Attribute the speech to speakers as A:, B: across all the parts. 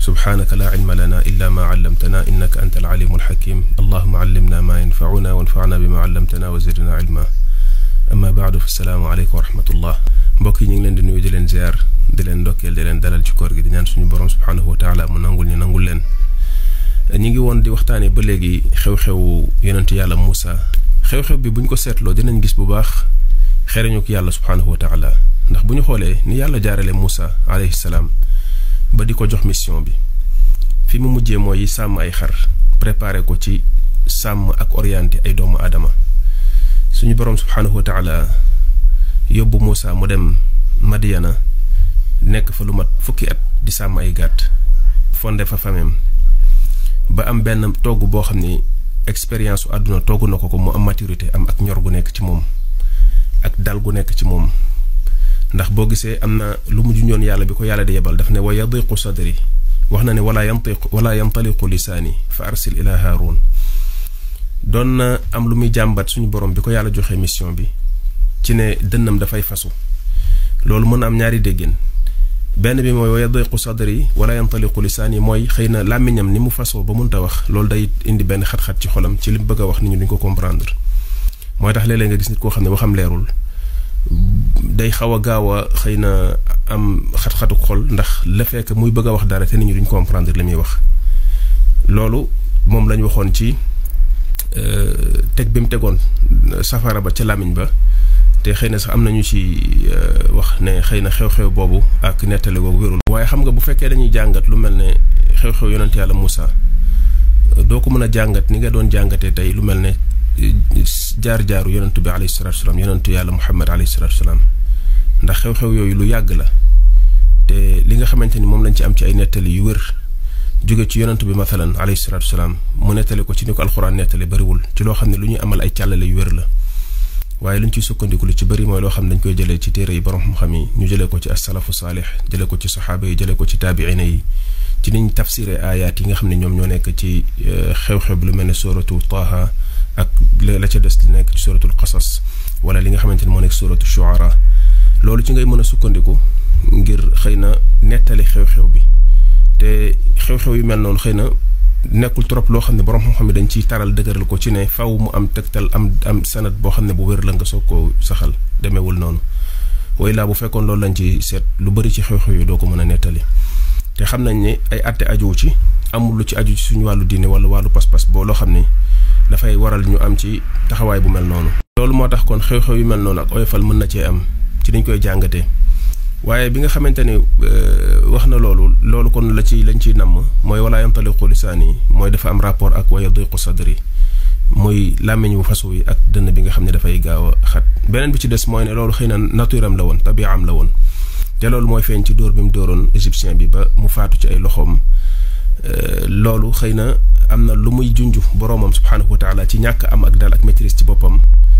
A: subhaanaka laa ilma lana illa ma allamtana innaka anta alalimu alxakim allahuma allimna ma yanfacuna wanfacna bima allamtana wa zidna ilma amma baadu fa salaamu aleykum wa rahmatullah mbokk yi ñu ngi leen di nuyu di leen ziar di leen ndokkeel di leen dalal ci koor gi di ñaan suñu borom subhaanahu wa taala mu nangul ñu nangul leen ñi ngi woon di waxtaanee ba léegi xew-xew yonent yàlla Muusa xew-xew bi bu ñu ko seetloo dinañ gis bu baax xereñu ko yàlla subhaanahu wa taala ndax bu ñu xoolee ni yàlla jaarale Muusa alayhi salaam ba di ko jox mission bi fi mu mujjee mooy sàmm ay xar préparé ko ci sàmm ak orienté ay doomu aadama suñu borom subhaanahu wa taala yóbbu Muusa mu dem Madiana nekk fa lu mat fukki at di sàmm ay gàtt fonde fa famem ba am benn togg boo xam ni expérience su àdduna togg na ko ko mu am maturité am ak ñor gu nekk ci moom ak dal gu nekk ci moom ndax boo gisee am na lu mu junjoon yàlla bi ko yàlla di yebal daf ne wa yadiqu sadri wax na ne wala yantiqu wala yantaliqu lisaani fa arsil ila haarun doon na am lu muy jàmbat suñu borom bi ko yàlla joxe mission bi ci ne dënnam dafay fasu loolu mën a am ñaari déggin benn bi mooy wa yadiqu sadri wala yantaliqu lisaani mooy xëy na làmmiñam ni mu fasoo ba mënta wax loolu day indi benn xat-xat ci xolam ci li mu bëgg a wax nit ñi duñ ko comprendre mooy tax léeg-léeg nga gis nit koo xam ne waxam leerul day xaw a gaaw a xëy na am xat-xatu xol ndax la fekk muy bëgg a wax dara te nit ñi duñ comprendre li muy wax loolu moom lañ waxoon ci teg bi mu tegoon safara ba ca làmmiñ ba te xëy na sax am nañu ci wax ne xëy na xew-xew boobu ak nettali boobu wérul waaye xam nga bu fekkee dañuy jàngat lu mel ne xew-xew yonent yàlla Moussa doo ko mën a jàngat ni nga doon jàngatee tey lu mel ne jaar-jaaru yonentu bi alayhi salatu salaam yonentu yàlla Muhammad alayhi salatu salaam ndax xew-xew yooyu lu yàgg la te li nga xamante ni moom lañ ci am ci ay nettali yu wér jóge ci yonentu bi mathalan alayhi salatu salaam mu nettali ko ci ni ko alxuraan nettali bariwul ci loo xam ne lu ñuy amal ay càllale yu wér la waaye lu ñu ciy sukkandiku lu ci bëri mooy loo xam ne dañ koy jëlee ci téere yi borom xam-xam yi ñu jëlee ko ci as-salafu saalix jëlee ko ci saxaaba yi jëlee ko ci taabiina yi ci niñ tafsiré ayaat yi nga xam ne ñoom ñoo nekk ci xew-xew bi lu mel ne suratu taaha ak la ca des li nekk ci suratul qasas wala li nga xamante ne moo nekk suratu shuara loolu ci ngay mën a sukkandiku ngir xëy na nettali xew-xew bi te xew-xew yu mel noonu xëy na nekkul trop loo xam ne borom xam-xam yi dañ ciy taral dëgëral ko ci ne faw mu am tegtal am am sanad boo xam ne bu wér la nga soog koo saxal demeewul noonu way laa bu fekkoon loolu lañ ci seet lu bëri ci xew-xew yi doo ko mën a nettali te xam nañ ne ay àtte ajuwu ci amul lu ci aju ci suñu wàllu diine wala wàllu pas-pas boo loo xam ne dafay waral ñu am ci taxawaay bu mel noonu. loolu moo tax kon xew-xew yu mel noonu ak oyofal mën na cee am ci niñ koy jàngatee waaye bi nga xamante ni wax na loolu loolu kon la ci lañ ciy namm mooy wala yantaliqu lisaani mooy dafa am rapport ak wa yadiqu sadri muy làmmiñ bu fasu yi ak dënn bi nga xam ne dafay gaaw a xat beneen bi ci des mooy ne loolu xëy na nature am la woon tabiaam la woon te loolu mooy feeñ ci dóor bi mu dóoroon égyptien bi ba mu faatu ci ay loxoom loolu xëy na am na lu muy junj boroomam subhaanahu wa taala ci ñàkk am ak dal ak maîtrise ci boppam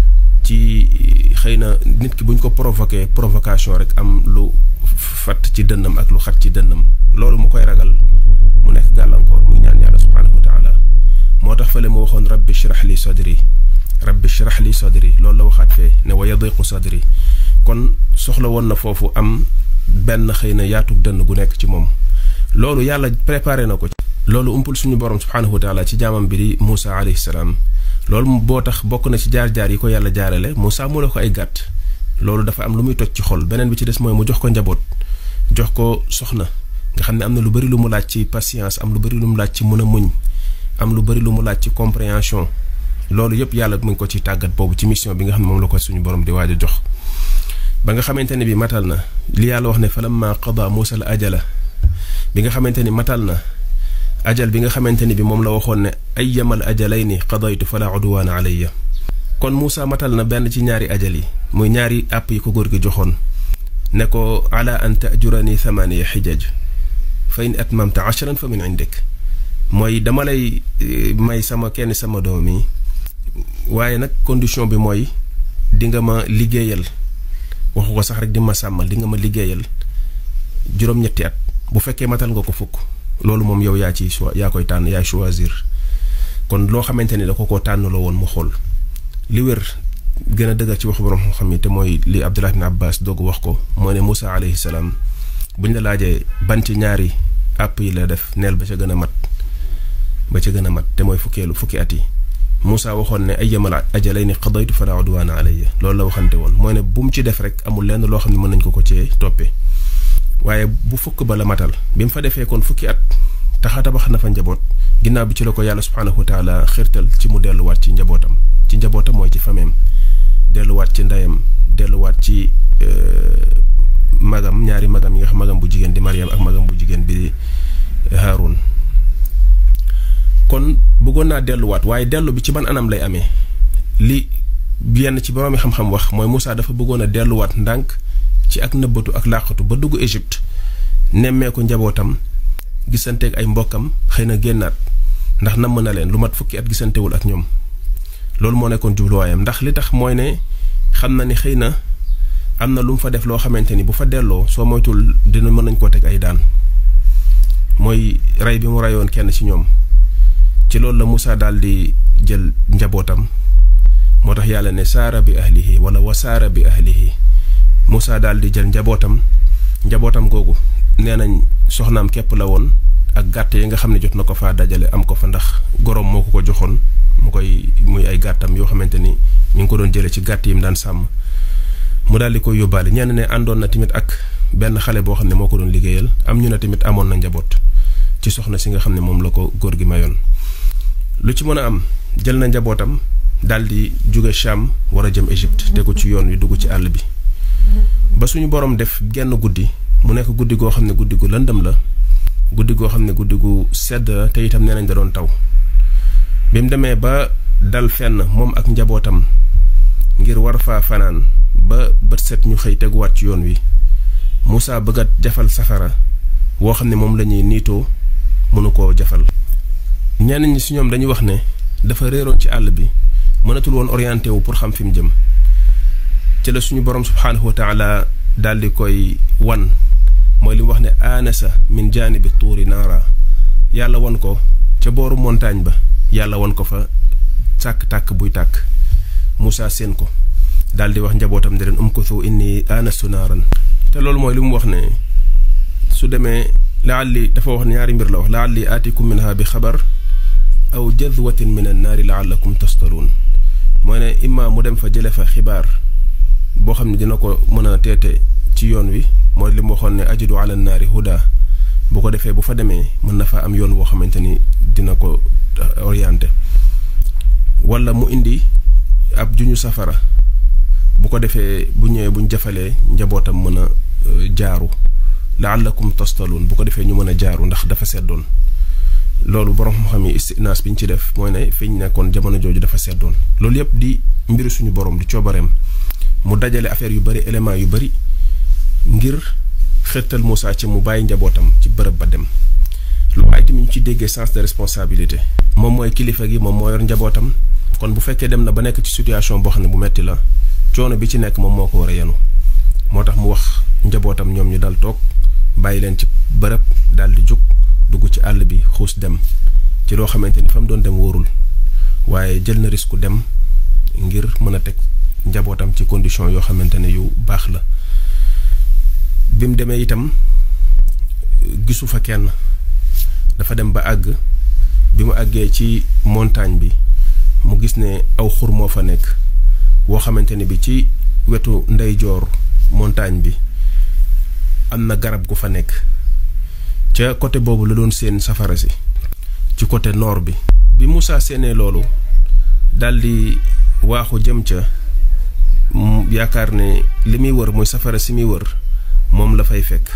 A: ci xëy na nit ki buñ ko provoqué provocation rek am lu fatt ci dënnam ak lu xat ci dënnam loolu mu koy ragal mu nekk gàllankoor muy ñaan yàlla subhaanahu wa taala moo tax fële mu waxoon rabbi shrah li sadri rabbi shrah li sadri loolu la waxaat fee ne wa yadiqu sadri kon soxla woon na foofu am benn xëy na yaatug dënn gu nekk ci moom loolu yàlla préparé na ko loolu umpul suñu borom subhaanahu wa taala ci jaamam bi di Moussa alayhi salaam loolu boo tax bokk na ci jaar-jaar yi ko yàlla jaarale Moussa mu la ko ay gàtt loolu dafa am lu muy toj ci xol beneen bi ci des mooy mu jox ko njaboot jox ko soxna nga xam ne am na lu bari lu mu laaj ci patience am lu bari lu mu laaj ci mën a muñ am lu bari lu mu laaj ci compréhension loolu yëpp yàlla mu ngi ko ci tàggat boobu ci mission bi nga xam ne moom la ko suñu borom di waaj a jox ba nga xamante ne bi matal na li yàlla wax ne falamma qada Moussa al ajala bi nga xamante ni matal na ajal bi nga xamante ni bi moom la waxoon ne ayyamal ajalayni qadaytu fala udwaana alayya kon Moussa matal na benn ci ñaari ajal yi muy ñaari àpp yi ko góor gi joxoon ne ko ala an tajurani thamaniya xijaj fa in atmamta ashran fa min indik mooy dama lay may sama kenn sama doom yi waaye nag condition bi mooy di nga ma liggéeyal waxu ko sax rek di ma sàmmal di nga ma liggéeyal juróom-ñetti at bu fekkee matal nga ko fukk loolu moom yow yaa ci choix yaa koy tànn yaa choisir kon loo xamante ni da ko koo tànnaloo woon mu xool li wér gën a dëgër ci waxu borom xam-xam yi te mooy li Abdullah ibn Abbas doog wax ko moo ne Moussa alayhi salaam buñ la laajee ban ci ñaari àpp yi la def neel ba ca gën a mat ba ca gën a mat te mooy fukkeelu fukki at yi Moussa waxoon ne ay yamal ajalayni qadaytu fala udwana alayya loolu la waxante woon mooy ne bu mu ci def rek amul lenn loo xam ne mën nañ ko ko cee toppee waaye bu fukk ba la matal bi mu fa defee kon fukki at taxa tabax na fa njaboot ginnaaw bi ci la ko yàlla subhaanahu wa taala xirtal ci mu delluwaat ci njabootam ci njabootam mooy ci fameem delluwaat ci ndeyam delluwaat ci magam ñaari magam yi nga xam magam bu jigéen di Mariam ak magam bu jigéen bi Haarun kon bëggoon naa delluwaat waaye dellu bi ci ban anam lay amee li yenn ci borom xam-xam wax mooy Moussa dafa bëggoon a delluwaat ndànk ci ak nëbbatu ak làqatu ba dugg Égypte nemmeeku njabootam gisanteeg ay mbokkam xëy na génnaat ndax namm na leen lu mat fukki at gisantewul ak ñoom loolu moo nekkoon jubluwaayam ndax li tax mooy ne xam na ni xëy na am na lu mu fa def loo xamante ni bu fa delloo soo moytul dina mën nañ koo teg ay daan mooy rey bi mu reyoon kenn ci ñoom ci loolu la Moussa daal di jël njabootam moo tax yàlla ne saara bi ahlihi wala wasaara bi ahlihi Moussa daal di jël njabootam njabootam googu nee nañ soxnaam képp la woon ak gàtt yi nga xam ne jot na ko faa dajale am ko fa ndax gorom moo ko ko joxoon mu koy muy ay gàttam yoo xamante ni mi ngi ko doon jëlee ci gàtt yi mu daan sàmm mu daal di koy yóbbaale ñenn ne àndoon na tamit ak benn xale boo xam ne moo ko doon liggéeyal am ñu ne tamit amoon na njaboot ci soxna si nga xam ne moom la ko góor gi mayoon lu ci mën a am jël na njabootam daal di jóge Cham war a jëm Égypte tegu ci yoon wi dugg ci àll bi ba suñu borom def genn guddi mu nekk guddi goo xam ne guddi gu lëndëm la guddi goo xam ne guddi gu sedd la te itam nee nañ da doon taw bi mu demee ba dal fenn moom ak njabootam ngir war faa fanaan ba bët set ñu xëy teguwaat ci yoon wi Moussa bëgg a jafal safara woo xam ne moom la ñuy niitoo mënu koo jafal ñenn ñi si ñoom dañuy wax ne dafa réeroon ci àll bi mënatul woon orienté wu pour xam fi mu jëm ci la suñu borom subhaanahu wa taala daal di koy wan mooy li mu wax ne aanasa min jaanibi tuuri naara yàlla won ko ca booru montagne ba yàlla won ko fa tàkk-tàkk buy tàkk Moussa seen ko daal di wax njabootam ne leen umkuthu inni aanastu naaran te loolu mooy li mu wax ne su demee laalli dafa wax ñaari mbir la wax laalli aatikum minha bi xabar aw jadwatin min an naari laallakum tastaluun mooy ne imma mu dem fa jële fa xibaar boo xam ne dina ko mën a teete ci yoon wi mooy li mu waxoon ne ajidu ala naari huda bu ko defee bu fa demee mën na fa am yoon woo xamante ni dina ko orienté wala mu indi ab juñu safara bu ko defee bu ñëwee buñ jafalee njabootam mën a jaaru laallakum tastaluun bu ko defee ñu mën a jaaru ndax dafa seddoon loolu borom xam-xam yi istinaas bi ñu ci def mooy ne fi ñu nekkoon jamono jooju dafa seddoon loolu yëpp di mbiru suñu borom di coobareem mu dajale affaire yu bari élément yu bari ngir xërtal Moussa ci mu bàyyi njabootam ci bërëb ba dem lu waaye tamit ñu ci déggee sens de responsabilité moom mooy kilifa gi moom moo yor njabootam kon bu fekkee dem na ba nekk ci situation boo xam ne bu metti la coono bi ci nekk moom moo ko war a yenu moo tax mu wax njabootam ñoom ñu dal toog bàyyi leen ci bërëb daal di jóg dugg ci àll bi xuus dem ci loo xamante ni fa mu doon dem wóorul waaye jël na risque dem ngir mën a teg njabootam ci condition yoo xamante ne yu baax la bi mu demee itam gisu fa kenn dafa dem ba àgg bi mu àggee ci montagne bi mu gis ne aw xur moo fa nekk woo xamante ne bi ci wetu ndeyjoor montagne bi am na garab gu fa nekk ca côté boobu la doon seen safara si ci côté nord bi bi Moussa séenee loolu daldi waaxu jëm ca yaakaar ne li muy wër mooy safara si muy wër moom la fay fekk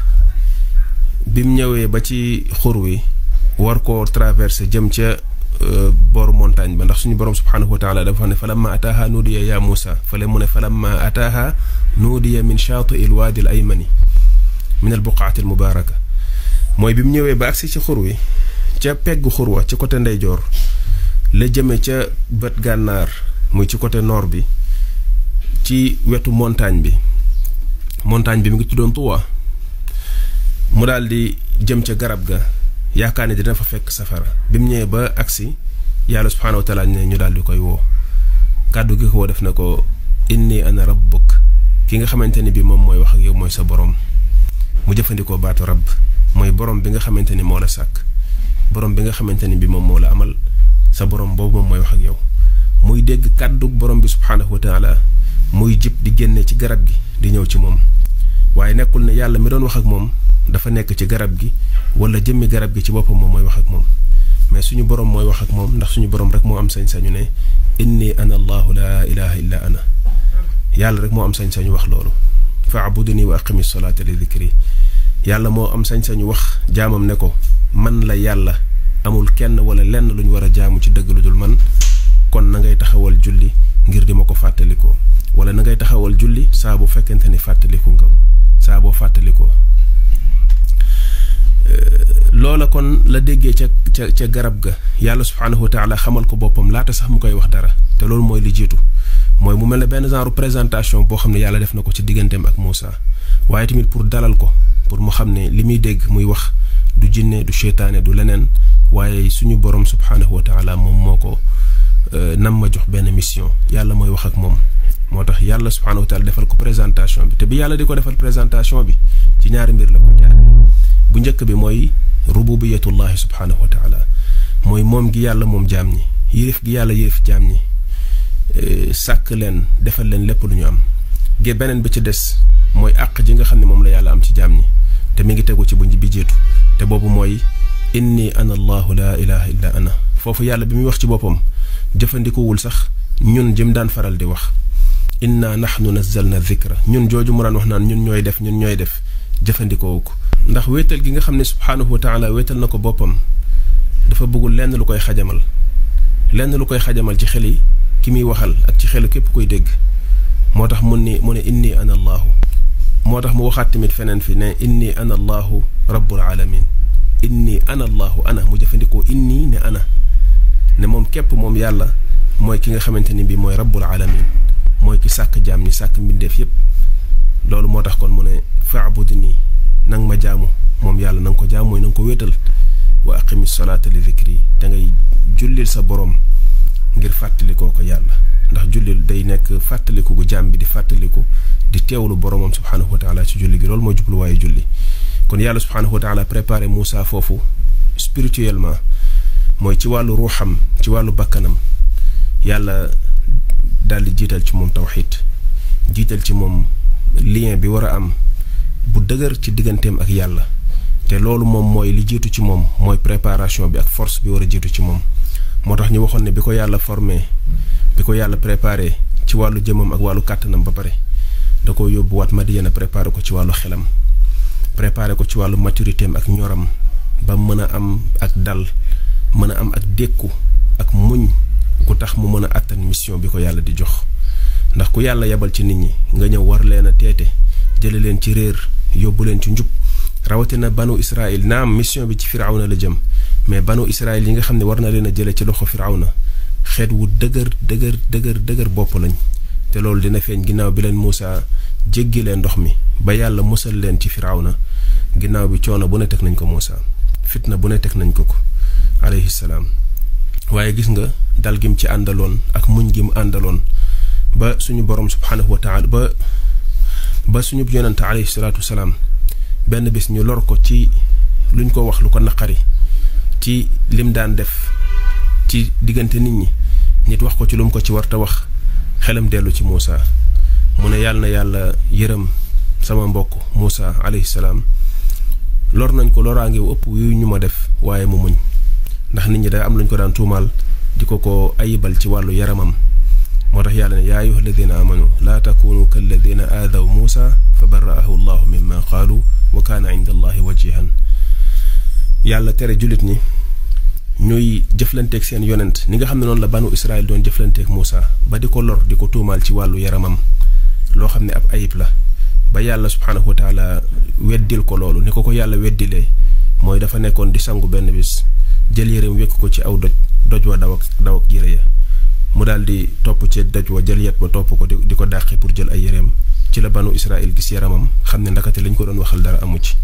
A: bi mu ñëwee ba ci xur wi war koo traversé jëm ca booru montagne ba ndax suñu borom subhaanahu wa taala dafa wax ne falamma ataaha nuudiya ya Moussa fale mu ne falamma ataaha nuudiya min shaati il waadi al aymani min al buqaati al mubaaraka mooy bi mu ñëwee ba agsi ci xur wi ca peggu xur wa ci côté ndeyjoor la jëme ca bët gànnaar muy ci côté nord bi ci wetu montagne bi montagne bi mu ngi tuddoon Tuwa mu daal di jëm ca garab ga yaakaar ne dina fa fekk safara bi mu ñëwee ba agsi yàlla subhaanahu wa taala ne ñu daal di koy woo kàddu gi ko woo def na ko inni ana rabbuk ki nga xamante ni bi moom mooy wax ak yow mooy sa borom mu jëfandikoo baatu rabb mooy borom bi nga xamante ni moo la sàkk borom bi nga xamante ni bi moom moo la amal sa borom boobu moom mooy wax ak yow muy dégg kàddu borom bi subhaanahu wa taala muy jib di génne ci garab gi di ñëw ci moom waaye nekkul ne yàlla mi doon wax ak moom dafa nekk ci garab gi wala jëmmi garab gi ci boppam moom mooy wax ak moom mais suñu borom mooy wax ak moom ndax suñu borom rek moo am sañ-sañu ne inni ana allahu laa ilaha illa ana yàlla rek moo am sañ-sañu wax loolu faabuduni wa aqimi salaata li dikri yàlla moo am sañ-sañu wax jaamam ne ko man la yàlla amul kenn wala lenn lu ñu war a jaamu ci dëgg lu dul man kon na ngay taxawal julli ngir di ma ko fàttalikoo wala na ngay taxawal julli saa bu fekkente ni fàttaliku nga saa boo fàttalikoo loola kon la déggee ca ca ca garab ga yàlla subhaanahu wa taala xamal ko boppam laata sax mu koy wax dara te loolu mooy li jiitu mooy mu mel ne benn genre présentation boo xam ne yàlla def na ko ci digganteem ak Moussa waaye tamit pour dalal ko pour mu xam ne li muy dégg muy wax du jinne du seytaane du leneen waaye suñu borom subhaanahu wa taala moom moo ko nam ma jox benn mission yàlla mooy wax ak moom moo tax yàlla subhaanahu wa taala defal ko présentation bi te bi yàlla di ko defal présentation bi ci ñaari mbir la ko jaare bu njëkk bi mooy rububiyatullahi subhaanahu wa taala mooy moom gi yàlla moom jaam ñi yërif gi yàlla yërif jaam ñi sàkk leen defal leen lépp lu ñu am ge beneen bi ci des mooy àq ji nga xam ne moom la yàlla am ci jaam ñi te mi ngi tegu ci bu bi jiitu te boobu mooy inni ana allahu laa ilaha illa ana foofu yàlla bi muy wax ci boppam jëfandikuwul sax ñun jëm daan faral di wax inna nahnu nazzalna dhikra ñun jooju mu daan wax naan ñun ñooy def ñun ñooy def jëfandikoo ko ndax wéetal gi nga xam ne subhaanahu wa taala wéetal na ko boppam dafa bëggul lenn lu koy xajamal lenn lu koy xajamal ci xel yi ki muy waxal ak ci xelu képp koy dégg moo tax mun ni mu ne inni ana allahu moo tax mu waxaat tamit feneen fi ne inni ana allahu rabbul alamin inni ana allahu ana mu jëfandikoo inni ne ana ne moom képp moom yàlla mooy ki nga xamante ni bii mooy rabbul alamin mooy ki sàkk jaam ñi sàkk mbindeef yépp loolu moo tax kon mu ne faabudni nang ma jaamu moom yàlla na nga ko jaam mooy na nga ko wéetal wa aqimi salaata li dikri da ngay jullil sa borom ngir fàttalikoo ko yàlla ndax jullil day nekk fàttaliku gu jaam bi di fàttaliku di teewlu boromam subhaanahu wa taala ci julli gi loolu mooy jubluwaayu julli kon yàlla subhaanahu wa taala préparé Moussa foofu spirituellement mooy ci wàllu ruuxam ci wàllu bakkanam yàlla daal di jiital ci moom tawxiid jiital ci moom lien bi war a am bu dëgër ci digganteem ak yàlla te loolu moom mooy li jiitu ci moom mooy préparation bi ak force bi war a jiitu ci moom moo tax ñu waxoon ne bi ko yàlla formé bi ko yàlla préparé ci wàllu jëmam ak wàllu kàttanam ba pare da ko yóbbuwaat Madiyana préparé ko ci wàllu xelam préparé ko ci wàllu maturité am ak ñoram ba mën a am ak dal mën a am ak dékku ak muñ ku tax mu mën a àttan mission bi ko yàlla di jox ndax ku yàlla yebal ci nit ñi nga ñëw war leen a teete jële leen ci réer yóbbu leen ci njub rawatina banu Israël naam mission bi ci firawna la jëm mais banu Israël yi nga xam ne war na leen a jële ci loxo firawna xeet wu dëgër dëgër dëgër dëgër bopp lañ te loolu dina feeñ ginnaaw bi leen Muusa jéggi leen ndox mi ba yàlla musal leen ci firawna ginnaaw bi coono bu ne teg nañ ko Muusa fitna bu ne teg nañ ko ko alayhi salaam waaye gis nga dal gim ci àndaloon ak muñ gi mu àndaloon ba suñu borom subhanahu wa taala ba ba suñu yonante alayhi salaatu wasalaam benn bis ñu lor ko ci luñ ko wax lu ko naqari ci lim daan def ci diggante nit ñi nit wax ko ci lu mu ko ci warta wax xelam dellu ci Muusa mu ne yàlla na yàlla yërëm sama mbokk Muusa alayhi salaam lor nañ ko loraange wu ëpp yu ñu ma def waaye mu muñ ndax nit ñi day am luñ ko daan tuumaal di ko ko ayibal ci wàllu yaramam moo tax yàlla ne yaa ayuha alladina amanu laa takunu kalladina aadaw muusa fa barra'ahu allahu mimma qaalu wa kaana inda allahi wajihan yàlla tere jullit ñi ñuy jëflanteeg seen yonent ni nga xam ne noonu la banu israel doon jëflanteeg muusa ba di ko lor di ko tuumaal ci wàllu yaramam loo xam ne ab ayib la ba yàlla subhaanahu wa taala weddil ko loolu ni ko ko yàlla weddilee mooy dafa nekkoon di sangu benn bis jël yéreem wekk ko ci aw doj doj wa daw ak daw ak yére ya mu daal di topp ci doj wa jël yet ba topp ko di ko dàqi pour jël ay yéreem ci la banu Israël gis yaramam xam ne ndakate lañ ko doon waxal dara amu ci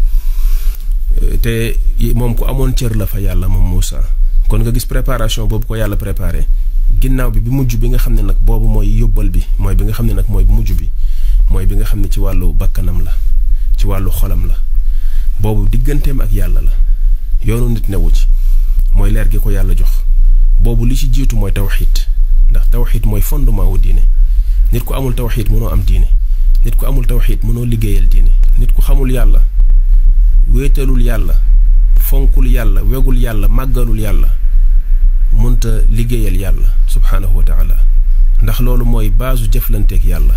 A: te moom ku amoon cër la fa yàlla moom Moussa kon nga gis préparation boobu ko yàlla préparé ginnaaw bi bi mujj bi nga xam ne nag boobu mooy yóbbal bi mooy bi nga xam ne nag mooy bu mujj bi mooy bi nga xam ne ci wàllu bakkanam la ci wàllu xolam la boobu digganteem ak yàlla la yoonu nit newu ci mooy leer gi ko yàlla jox boobu li ci jiitu mooy tawxiid ndax tawxiid mooy fondement wu diine nit ku amul tawxiid mënoo am diine nit ku amul tawxiid mënoo liggéeyal diine nit ku xamul yàlla wéetalul yàlla fonkul yàlla wegul yàlla màggalul yàlla mënta liggéeyal yàlla subhaanahu wa taala ndax loolu mooy baasu jëflanteeg yàlla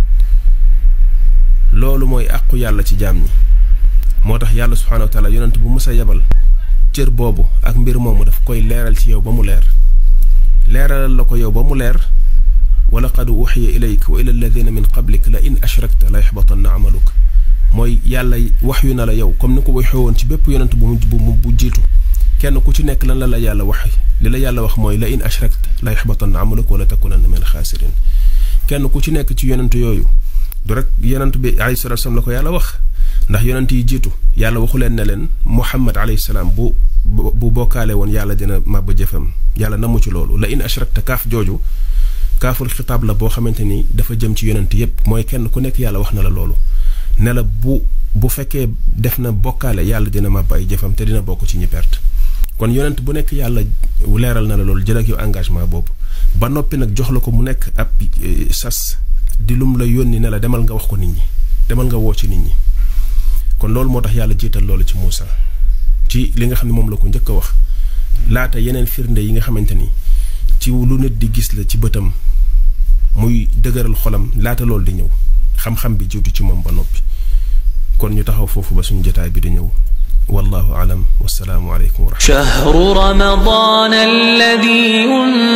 A: loolu mooy àqu yàlla ci jaam ñi moo tax yàlla subhaanahu wa taala yonent bu mës a yebal cër boobu ak mbir moomu daf koy leeral ci yow ba mu leer leeralal la ko yow ba mu leer wa laqad uxiya ilayk wa ila alladina min qablik la in ashrakta la yaxbatanna amaluk mooy yàlla wax yu na la yow comme ni ko waxee woon ci bépp yonent bu bu bu jiitu kenn ku ci nekk lan la la yàlla wax li la yàlla wax mooy la in ashrakta la yaxbatanna amaluk wala takunanna min alxaasirin kenn ku ci nekk ci yonent yooyu du rek yonent bi alayhi salatu salaam la ko yàlla wax ndax yonent yi jiitu yàlla waxu leen ne leen muhammad alayhi salaam bu bu bokkaale woon yàlla dina màbb jëfam yàlla namu ci loolu la in ashrakta kaaf jooju kaaful xitaab la boo xamante ni dafa jëm ci yonent yépp mooy kenn ku nekk yàlla wax na la loolu ne la bu bu fekkee def na bokkaale yàlla dina màbb ay jëfam te dina bokk ci ñi perte kon yonent bu nekk yàlla leeral na la loolu jël ak yow engagement boobu ba noppi nag jox la ko mu nekk ab sas di lum la yónni ne la demal nga wax ko nit ñi demal nga woo ci nit ñi kon loolu moo tax yàlla jiital loolu ci Muusa ci li nga xam ne moom la ko njëkk a wax laata yeneen firnde yi nga xamante ni ci lu nit di gis la ci bëtam muy dëgëral xolam laata loolu di ñëw xam-xam bi jiitu ci moom ba noppi kon ñu taxaw foofu ba suñu jotaay bi di ñëw والله أعلم والسلام عليكم ورحمة الله
B: شهر رمضان الذي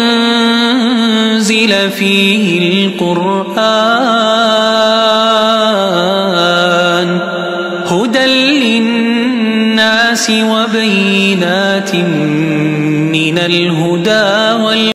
B: أنزل فيه القرآن هدى للناس وبينات من الهدى وال